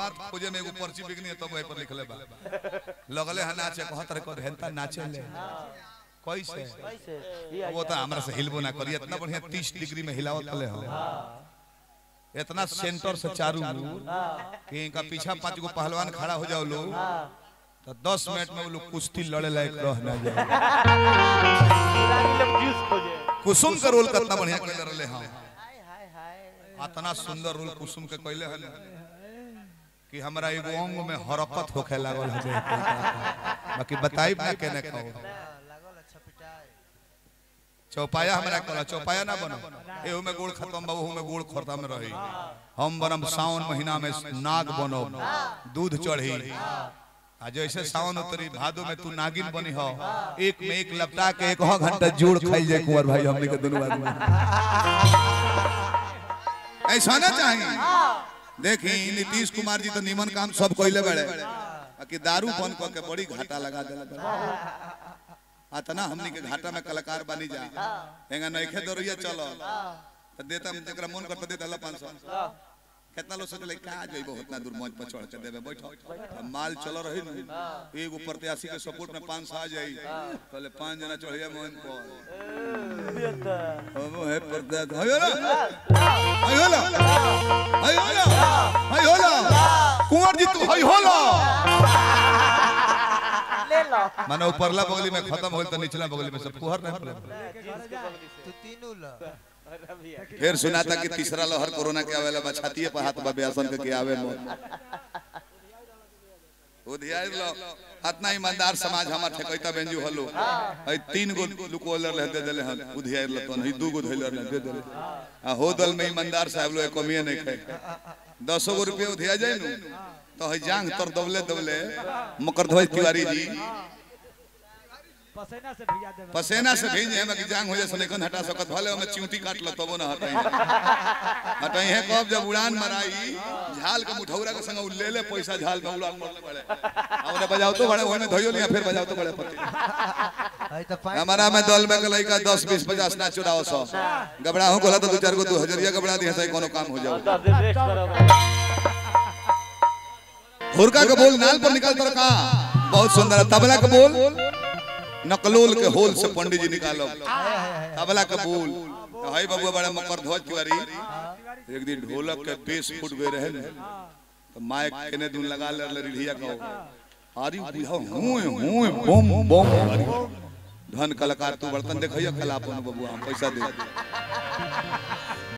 बात खोजे में एगो पर्ची बिकनी है तब वही पर लिखले बा लगले है नाचे कहत रहे को हेंता नाचे ले कैसे कैसे ये वो तो हमरा से हिलबो ना करी इतना बढ़िया 30 डिग्री में हिलावत ले हो इतना सेंटर से चारू ओर कि इनका पीछा पांच गो पहलवान खड़ा हो जाओ लोग तो 10 मिनट में वो लोग कुश्ती लड़े लायक रह ना जाए रानी लोग जूस खोजे कुसुम का रोल कितना बढ़िया कैले रहले हम हाय हाय हाय इतना सुंदर रोल कुसुम के कैले हन कि हमरा एगो अंग में हरकत होखे लागल है देख के। बाकी बताई ना केने खाओ लागल अच्छा पिटाई चौपाया हमरा कहला चौपाया ना बनो एहू में गोड़ खत्म बा ओहू में गोड़ खत्म में रही हम बनम सावन महीना में नाग बनो दूध चढ़ी आ जैसे सावन उतरी भादो में तू नागिन बनी हो एक में एक लपटा के एक हो घंटा जोड़ खाई जाए कुंवर भाई हमने के दोनों आदमी ऐसा ना चाहिए देखी नीतीश कुमार जी तो निमन काम सब कोइले बड़े कि दारू बंद करके बड़ी घाटा लगा देला अतना हमनी के घाटा में कलाकार बनी जा हेंगा नइखे दरिया चलो तो देता जकरा मन करता देता ला 500 कितना लोग सोचले का जइबो उतना दूर मंच पर चढ़ के देबे बैठो अब माल चल रही न एगो प्रत्याशी के सपोर्ट में 500 आ जाई पहले पांच जना चढ़िया मन पर अब है प्रत्याशी हयो ना हयो ना हयो ना हयो ना कुंवर जी तू हयो ना ले लो माने ऊपरला बगली में खत्म होल त निचला बगली में सब फुहर नहीं पड़े तू तीनों लो फिर सुनाता कि तीसरा लहर कोरोना के आवेला बा छातीए पर हाथ बा बेसन के के आवे मोर उधियार लो अतना ईमानदार समाज हमार ठकैता बेंजू हलो हई तीन गो लुकोलर ले दे देले हन उधियार लो तो नहीं दू गो धइलर ले दे देले आ हो दल में ईमानदार साहब लो कमिए नहीं खाए दसो गो रुपये उधिया जाए नु तो हई जांग तर दबले दबले मकर ध्वज तिवारी जी पसेना से भिजा देवे पसेना से भेज है कि जांग हो जाए सनेकन हटा सकत भले हमें चिंटी काट ल तबो ना हटाई हटाई है कब जब उड़ान मराई झाल के मुठौरा के संग उ ले ले पैसा झाल में उड़ान मरले पड़े हमने बजाओ तो बड़े होने धइयो नहीं फिर बजाओ तो बड़े पति हाय तो पाँच हमारा में दल में के लइका 10 20 50 ना चुराओ सौ गबड़ा हूं कोला तो दो चार गो 2000 गबड़ा दिया सही कोनो काम हो जाओ दस दिन रेस्ट करो हुरका के बोल नाल पर निकाल तर का बहुत सुंदर है। तबला के बोल नकलोल के होल से पंडित जी निकालो हाय हाय हाय तबला के बोल हाय बबुआ बड़ा मकर ध्वज तिवारी एक दिन ढोलक के बेस फुट गए रहे न तो माइक केने दून लगा ले रिढ़िया को आरी बुझा हुए हुए बम बम आरी। धन कलाकार तू बर्तन देखैया कलापन बबुआ हम पैसा दे